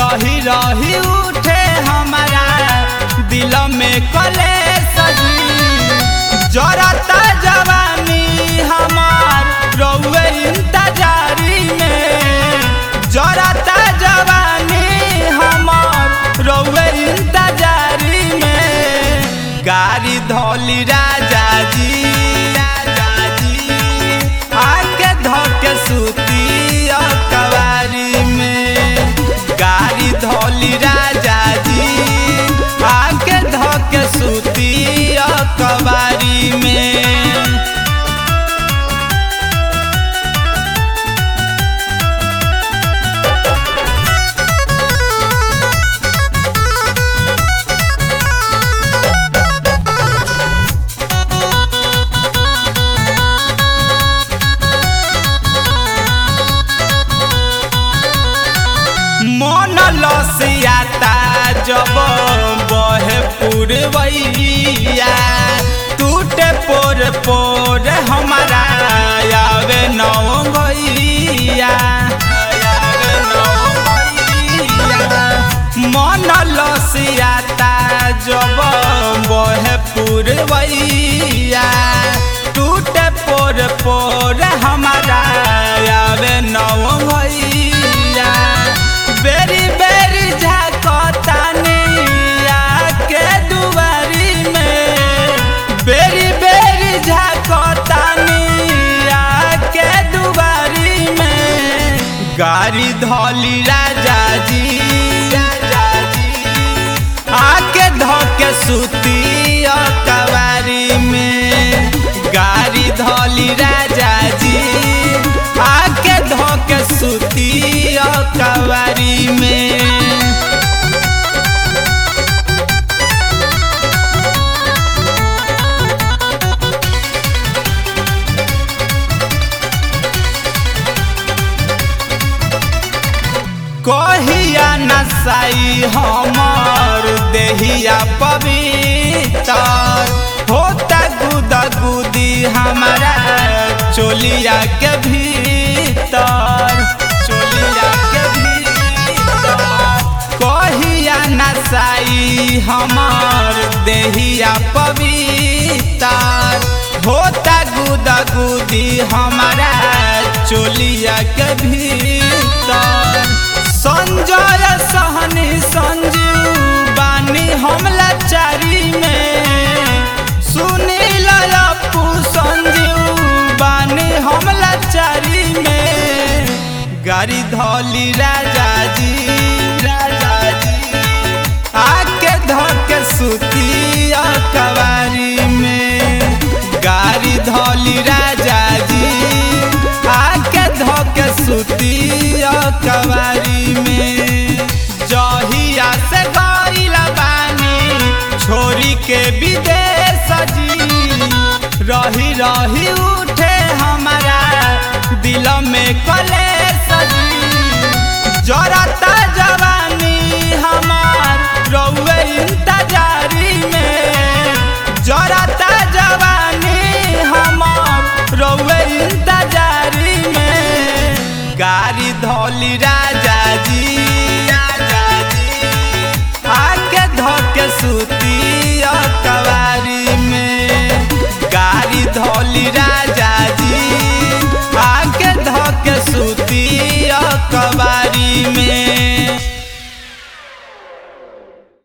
रही रही उठे हमारा दिल में कले सजी जरता जवानी हमार रउए इंतजारी में जरता जवानी हमार रउए इंतजारी में गाड़ी धौली राजा जी राजा जी आके धोके सूती कवारी में गाड़ी धौली राजा जी आके धोके सूती कवारी में मन लसियाता जब बहे पुरवैया टूटे पोर पोर हमारा आवे नौ भैया आवे नौ भैया। मन लसियाता जब बहे पुरवैया टूटे पोर पोर हमारा आवे नौ भैया बेरी बेरी झाकतानी आके दुआरी में बेरी बेरी झाकतानी आके दुआरी में गाड़ी धौली राजा जी राजा जी आके धोके सूती कवारी में गाड़ी धौली राजा जी आके धोके सूती कवारी में कहिया नसाई हमर देहिया पवित्र होता गुदा गुदी हमारा चोलिया के भीतर चोलिया के भीतर कहिया नसाई हमर देहिया पवित्र होता गुदा गुदी हमारा चोलिया के भीतर संजय सहनी संजीव बानी हमला चारी में सुनील अपू संजीव बानी हमला चारी में गाड़ी धौली राजा जी राजा जी आके धोके सूती कवारी में गाड़ी धौली राजा जी आके धोके सूती कवारी में जहिया से गईला बानी छोरी के विदेश जी रही रही उठे हमारा दिल में कले सजी जरता जवानी हमार